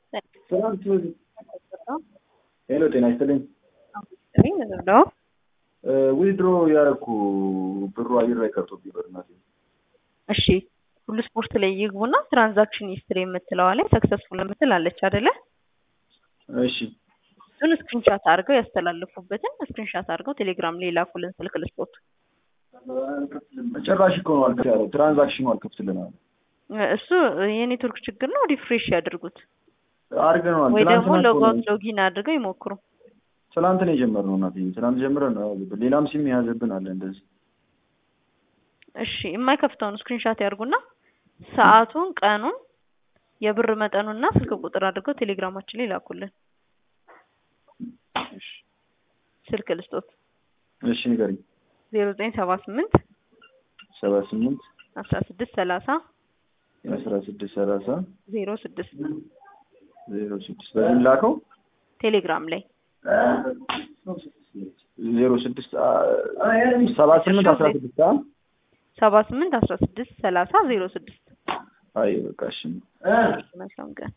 ሄሎ ጤና ይስጥልኝ። ነው ዊድሮ ያደረኩ ብሩ አየር ላይ ቀርቶብኝ በእናቴ። እሺ ሁሉ ስፖርት ላይ ይግቡና ትራንዛክሽን ሂስትሪ የምትለዋ ላይ ሰክሰስፉል የምትል አለች አይደለ? እሺ እሱን ስክሪንሻት አድርገው ያስተላልፉበትን ስክሪንሻት አድርገው ቴሌግራም ላይ ላኩልን ስልክ ልስጦት። ጭራሽ እኮ ነው አልከፍት ያለው ትራንዛክሽኑ አልከፍትልን አለ። እሱ የኔትወርክ ችግር ነው። ሪፍሬሽ ያድርጉት አድርገነዋል። ወይ ደግሞ ትናንትና እኮ ሎጋውት ነው- ሎጊን አድርገው ይሞክሩ። ትናንት ነው የጀመርነው እናቴ። ትናንት ጀምረን ነው ሌላም ሲም የያዘብን አለ እንደዚህ። እሺ የማይከፍተውን ስክሪንሻት ያድርጉና ሰዓቱን፣ ቀኑን፣ የብር መጠኑና ስልክ ቁጥር አድርገው ቴሌግራማችን ላይ ላኩልን። እሺ ስልክ ልስጦት እሺ ንገሪኝ። ዜሮ ዘጠኝ ሰባ ስምንት ሰባ ስምንት አስራ ስድስት ሰላሳ አስራ ስድስት ሰላሳ ዜሮ ስድስት ዜሮ ስድስት በዚህ ላከው ቴሌግራም ላይ ዜሮ ስድስት ሰባ ስምንት አስራ ስድስት አ ሰባ ስምንት አስራ ስድስት ሰላሳ ዜሮ ስድስት አይ በቃ እሺ መልካም ቀን